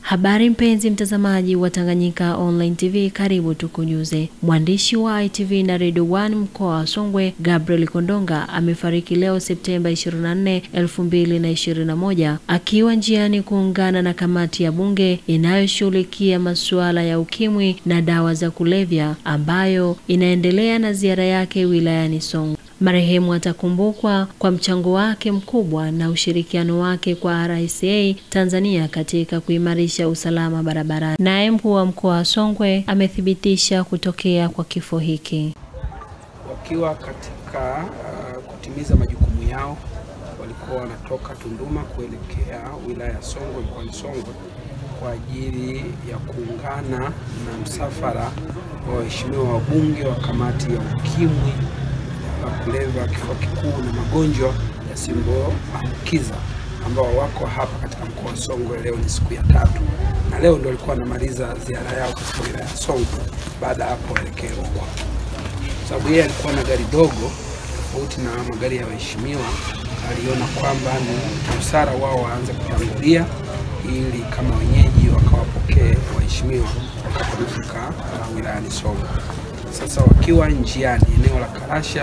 Habari mpenzi mtazamaji wa Tanganyika Online TV, karibu tukujuze. Mwandishi wa ITV na Radio 1 mkoa wa Songwe, Gabriel Kondonga amefariki leo Septemba 24, 2021 akiwa njiani kuungana na kamati ya bunge inayoshughulikia masuala ya ukimwi na dawa za kulevya ambayo inaendelea na ziara yake wilayani Songwe. Marehemu atakumbukwa kwa mchango wake mkubwa na ushirikiano wake kwa RCA Tanzania katika kuimarisha usalama barabarani. Naye mkuu wa mkoa wa Songwe amethibitisha kutokea kwa kifo hiki. Wakiwa katika uh, kutimiza majukumu yao, walikuwa wanatoka Tunduma kuelekea wilaya ya Songwe mkoani Songwe kwa ajili ya kuungana na msafara wa waheshimiwa wabunge wa kamati ya ukimwi wa kulevya, kifua kikuu na magonjwa yasiyoambukiza ambao wako hapa katika mkoa wa Songwe. Leo ni siku ya tatu, na leo ndio walikuwa wanamaliza ziara yao katika wilaya ya Songwe. Baada ya hapo waelekee Rukwa, sababu yeye alikuwa na gari dogo tofauti na magari ya waheshimiwa. Aliona kwamba ni busara wao waanze kutangulia ili kama wenyeji wakawapokee waheshimiwa watakapofika uh, wilayani Songwe. Sasa wakiwa njiani eneo la Karasha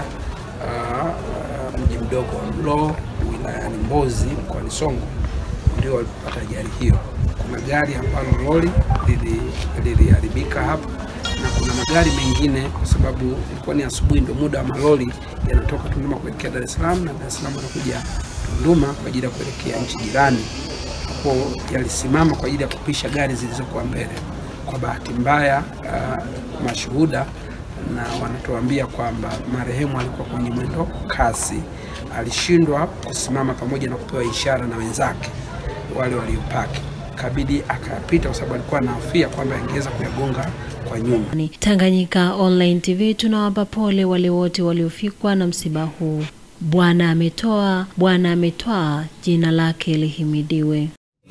uh, uh, mji mdogo wa Mloo wilayani Mbozi mkoani Songwe ndio walipata ajali hiyo. Kuna gari ambalo lori liliharibika hapo na kuna magari mengine, kwa sababu ilikuwa ni asubuhi, ndio muda wa malori yanatoka Tunduma kuelekea Dar es Salaam na Dar es Salaam wanakuja Tunduma kwa ajili ya kuelekea nchi jirani. Hapo yalisimama kwa ajili ya kupisha gari zilizokuwa mbele. Kwa bahati mbaya, uh, mashuhuda na wanatuambia kwamba marehemu alikuwa kwenye mwendo kasi, alishindwa kusimama pamoja na kupewa ishara na wenzake wale waliopaki, kabidi akayapita kwa sababu alikuwa anahofia kwamba angeweza kuyagonga kwa nyuma. Tanganyika Online TV tunawapa pole wale wote waliofikwa na msiba huu. Bwana ametoa, Bwana ametwaa, jina lake lihimidiwe.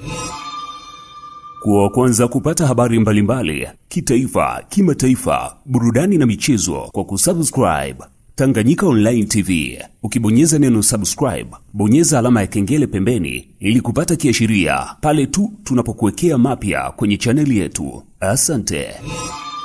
Kuwa wa kwanza kupata habari mbalimbali kitaifa, kimataifa, burudani na michezo kwa kusubscribe Tanganyika Online TV. Ukibonyeza neno subscribe, bonyeza alama ya kengele pembeni ili kupata kiashiria pale tu tunapokuwekea mapya kwenye chaneli yetu. Asante.